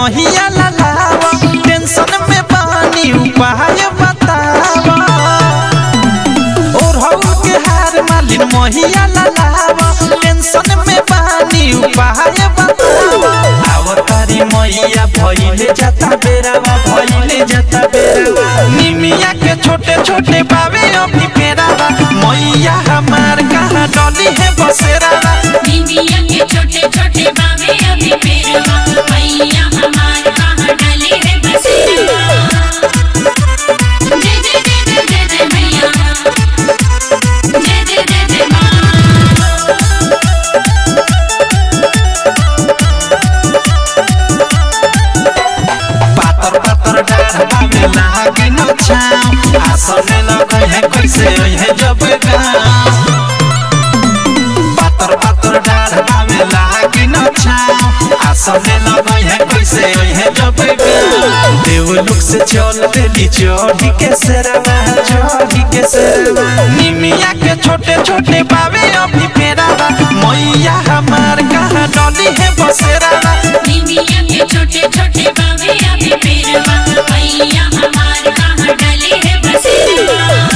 मोहिया ललावा टेंशन में पानी उपाय बतावा और हऊ के हार मालिन मोहिया ललावा टेंशन में पानी उपाय बतावा आवतारी मैया भइले जाता बेरावा भइले जाता बेरावा निमिया के छोटे छोटे बावे अभी पेरावा मैया हमार कहाँ डली है बसेरावा निमिया के छोटे छोटे बाबे अभी पेरवा मैया हमार कहाँ डले है बसेरा जय जय जय जय जय जय मैया जय जय जय जय माँ पातर पातर डाढ़ बावे लागे न छाव आसने लगे है कैसे है जब गाँव पातर पातर डाढ़ बावे लागे न छाव आसने लगे है कैसे है जब गाँव देवलोक से चल देली चढ़ी के सेरवा चढ़ी के सेरवा निमिया के छोटे छोटे बावे अभी पेरावा मैया हमार कहाँ डली है बसेरावा निमिया के छोटे छोटे बाबे अभी पेरवा मैया हमार कहाँ डले है बसेरा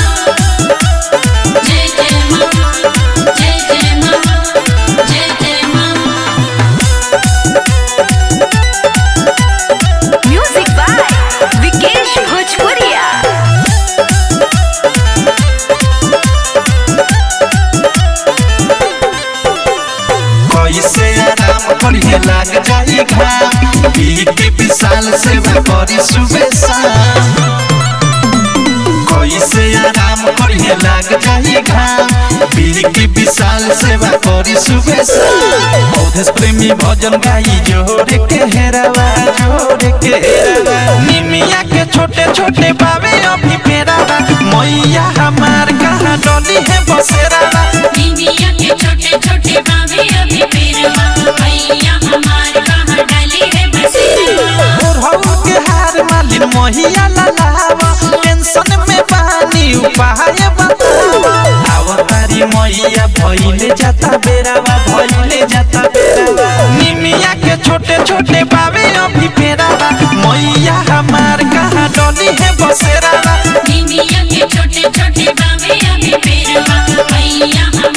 जय जय माँ जय जय माँ जय जय माँ म्यूजिक बाय विकेश भोजपुरिया कैसे आराम करिए लाग जाई घाम बीके विशाल सेवा करी सुबह शाम कैसे आराम करिए लाग जाई घाम बीके विशाल सेवा करी सुबह शाम औधेश प्रेमी भजन गाई जोड़े के हेरावा जोड़े के हेरावा निमिया के छोटे छोटे बावे अभी फेरावा मैया हमार कहाँ डली है बसेरावा निमिया के छोटे छोटे बाबे अभी पेरवा मैया हमार कहाँ डले है बसेरा और हऊ के हार मालिन मोहिया ललावा टेंशन में पानी उपाय बतावा आवतारी मैया भइले जाता बेरावा भइले जाता बेरावा निमिया के छोटे छोटे बावे अभी फेरावा मैया हमार कहाँ डली है बसेरावा निमिया के छोटे छोटे बाबे अभी पेरवा मैया हमार